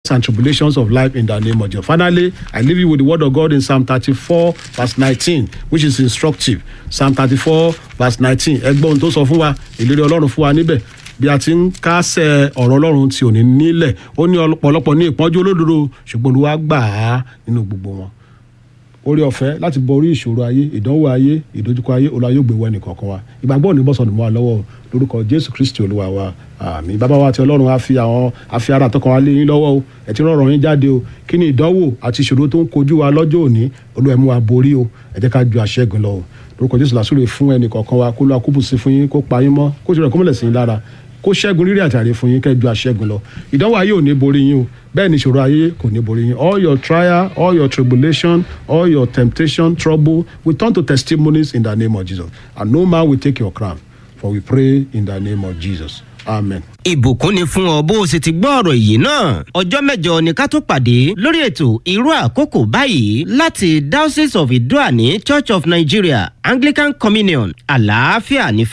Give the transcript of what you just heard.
tests and tribulations of life in the name of Jesus. Finally, I leave you with the word of God in Psalm 34, verse 19, which is instructive. Psalm 34, verse 19. Ẹgbọ́n tó sọ fún wa, ìlérí Ọlọ́run fún wa níbẹ̀. Bí a ti ń kásẹ̀ ọ̀rọ̀ Ọlọ́run tí ò ní nílẹ̀, ó ní ọ̀pọ̀lọpọ̀ ní ìpọ́njú olódodo, ṣùgbọ́n Olúwa gbà á nínú gbogbo wọn orí ọ̀fẹ́ láti borí ìṣòro ayé ìdánwò ayé ìdojúkọ ayé olúwa yóò gbé wọ ẹnìkọ̀ọ̀kan wa ìgbàgbọ́ òní bọ́sọ̀nù mọ́ wa lọ́wọ́ lórúkọ jésù kristi olúwa wa àmì bàbá wa àti ọlọ́run á fi àwọn àfi ara àtọkàn wa lé yín lọ́wọ́ o ẹ̀ tí rọrùn yín jáde o kí ni ìdánwò àti ìṣòro tó ń kojú wa lọ́jọ́ òní olúwa mú wa borí o ẹ jẹ́ ká ju àṣẹ́gun lọ o lórúkọ jésù làásùlè fún ẹnìkọ̀ọ̀kan wa kó lọ akúbùsí fún yín kó pa yín mọ́ kó ṣe rẹ̀ kó mọ̀lẹ̀ sí yín lára kó ṣẹ́gun rírì àtàrí fún yín kẹ́jú àṣẹ́gun lọ ìdánwò ayé ò ní borí yín o bẹ́ẹ̀ ni ìṣòro ayé kò ní borí yín all your trial all your tribulation all your temptation trouble will turn to testimonies in the name of Jesus and no man will take your crown for we pray in the name of Jesus amen. ìbùkún ni fún ọ bó o sì ti gbọ́ ọ̀rọ̀ yìí náà ọjọ́ mẹ́jọ ni ká tó pàdé lórí ètò irú àkókò báyìí láti diocese of idoani church of nigeria anglican communion àlàáfíà ní